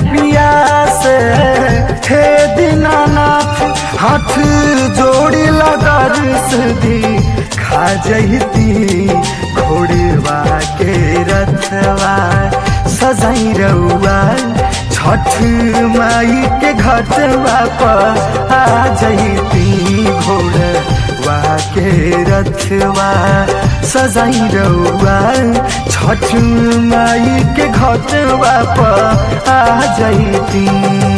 पिया से हे दीनानाथ हाथ जोड़ी दर्श दी खा जैती घोड़वा के रथवा सजाई रउआ छठ माई के घटवा पर आ जैती घोड़वा के रथवा सजाई रउआ छठ माई के घटवा पर आ जैती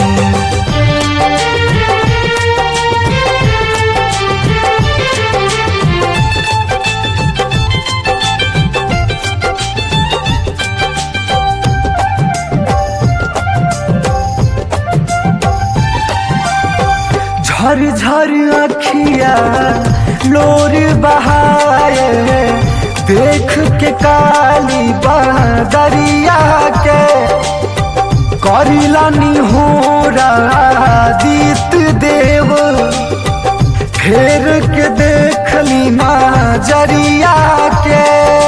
झर झर अखिया लोर बहाए देख के काली बदरिया के करिलानी हो दीत देव फेर के देखली नजरिया के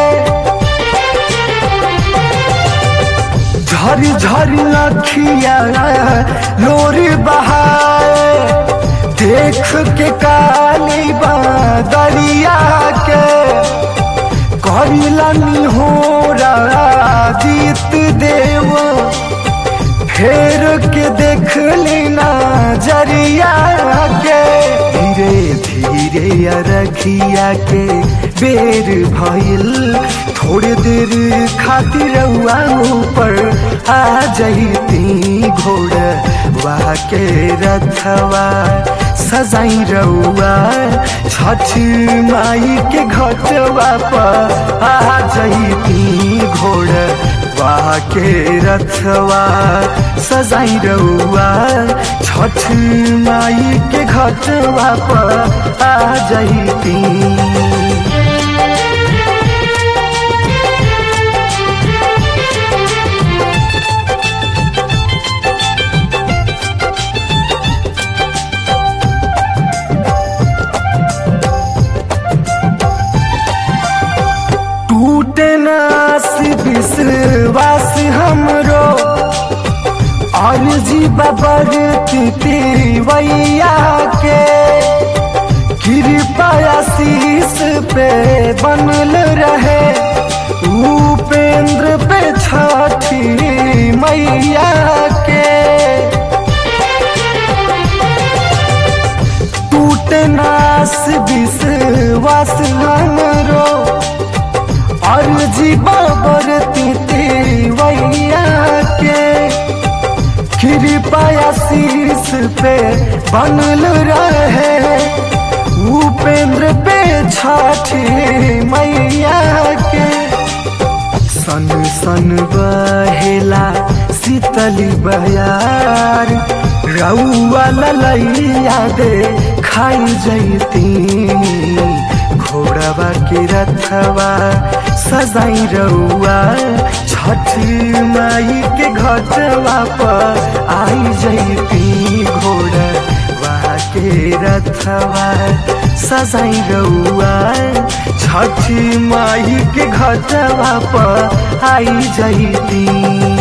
झर झर अखिया लोर बहाए देख के काली बदरिया के करिलनी हो दीत देव फेर के देख लेना जरिया के धीरे धीरे अरखिया के बेर भइल थोड़े देर खातिर रउआ ऊपर आ जैती घोड़ वाह के रथवा सजाई रउआ छठ माई के घटवा पर आ जैती घोड़ वाह के रथवा सजाई रउआ छठ माई के घटवा पर आ जैती टूटे नास विश्वास हमरो और जी बबर वैया के कृपा आशीष पे बनल रहे उपेंद्र पे छठी मैया के टूटे नास विश्वास हमरो और जीवा बरती वैया के कृपा आशीष पे बनल रहे उपेंद्र पे छठी मैया के सन सन बहेला शीतली बयार रउआ ललैया दे खाई जैती घोड़वा के रथवा सजाई रउआ छठ माई के घटवा पर आई जैती घोड़वा के रथवा सजाई रउआ छठ माई के घटवा पर आई जैती